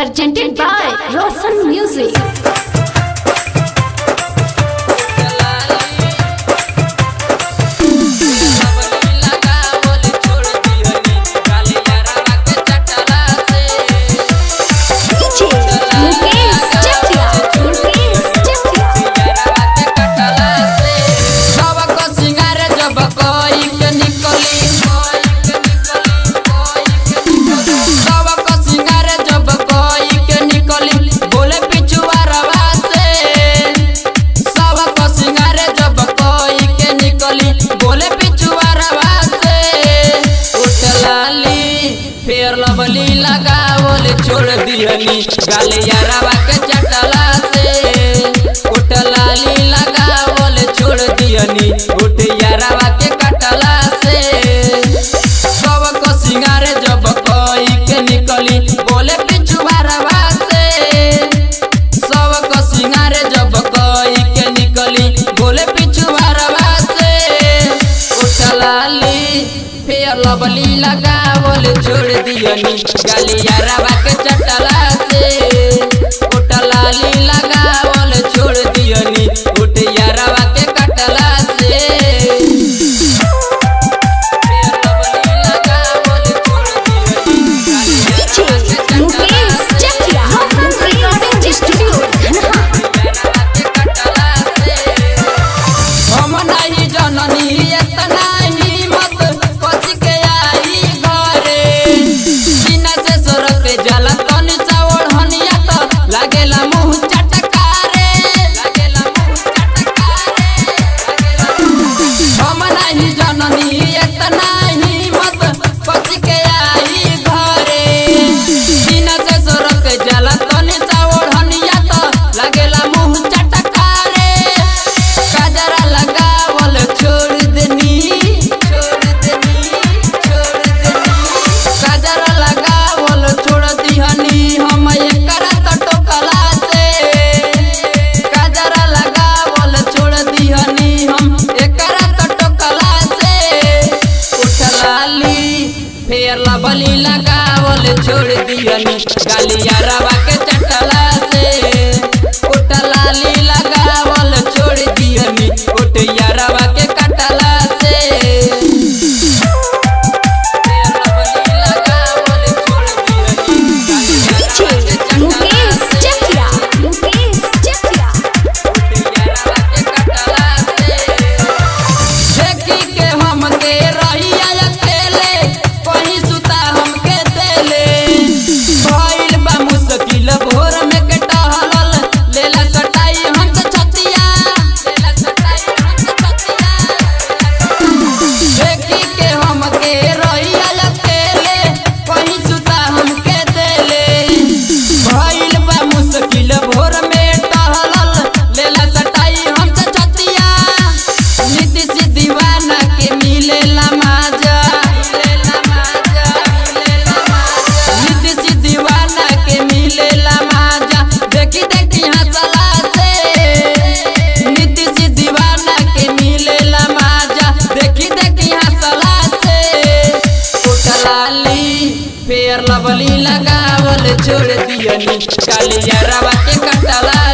Presented by Roshan Music. DJ Mukesh Chakia. Mukesh Chakia. बोले पिछुआरवा से उठलाली फेर लवली लगावल छोड़ दिहनी गाले यारवा के चटला से उठलाली लगावल छोड़ दिहनी उठ यारवा के कटला से सब को सिंगारे जब कोई के निकली बोले पिछुआरवा से सब को सिंगारे जब कोई के निकली बोले पिछुआरवा से उठलाली फेर लवली लगावल छोड़ दियनी गालिया रवा के चटला से उठलाली लगावल छोड़ दियनी उठ यारवा के कटला से फेर लवली लगावल छोड़ दियनी DJ Mukesh Chakia. Recording Studio. हम नहीं जननी इतना हिम्मत पच के आई घरे बिना से सोरत जला तनी चावड़ हनिया तो लागेला मुंह चटकारे लागेला मुंह चटकारे हम नहीं जननी इतना हिम्मत पच के आई घरे बिना से सोरत जला तनी चावड़ हनिया तो लागेला मुंह चटकारे काजरा लगावल छोड़ देनी छोड़ देनी छोड़ देनी काजरा लगावल छोड़ दिहनी हम एकरा त टोकला से काजरा लगावल छोड़ दिहनी हम एकरा त टोकला से उठलाली फेर लबली लगावल छोड़ दिहनी गालिया रवा के चटला से उठलाली लगावल छोड़ दिहनी उठ यारवा के कटला से फेर लबली लगावल छोड़ दिहनी DJ Mukesh Chakia. Mukesh Chakia. देखी के हमके रहिया अकेले कहीं सुता हमके देले भइल बा मुश्किल भोर में के टहलल लेला सटाई हमसे छतिया लेला सटाई हमसे छतिया देखी के हमके रहिया अकेले कहीं सुता हमके देले भइल बा मुश्किल भोर में टहलल लेला सटाई हमसे छतिया नीति सी दीवाना के मिलेला माजा मिलेला माजा मिलेला माजा नीति सी दीवाना के मिलेला माजा देखी देखी हंसला से नीति सी दीवाना के मिलेला माजा देखी देखी हंसला से उठलाली फेर लवली लगावल छोड़ दियनी कालिया रवा के कटला